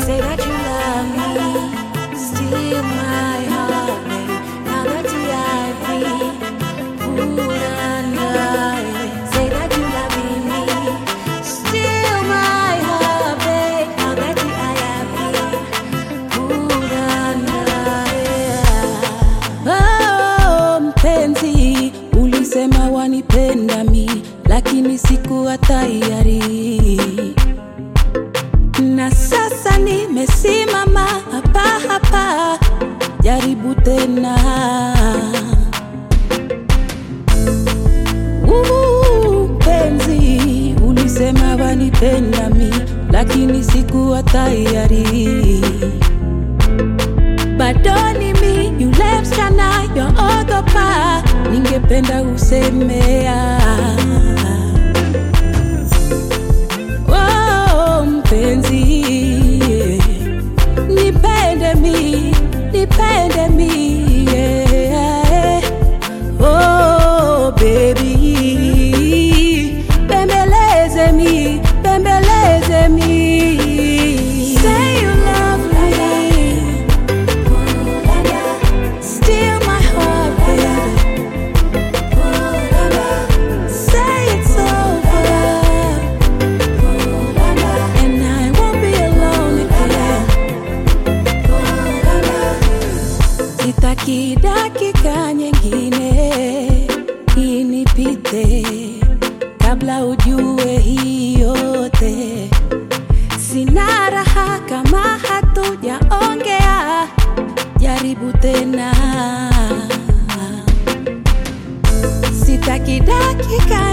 Say that you love me, steal my heart, babe. Now that I put under it. Say that you love me, steal my heart, babe. Now that I put under it. Oh, mpenzi, ulisema wanipenda mi, lakini sikuwa tayari na sasa nimesimama hapa hapa, jaribu tena. Uhu, Mpenzi, ulisema wanipenda mi, lakini sikuwa tayari. Bado ni mi yule msichana yoogopa, ningependa usemea Oh, mpenzi, nipende mi, nipende mi, yeah. Oh, baby, bembeleze mi, bembeleze mi. Say you love me, steal my heart, baby. Say it's over. And I won't be alone again. Sitaki dakika nyingine inipite kabla ujue hii yote. Sina raha kama hatujaongea, jaribu tena. Sitaki dakika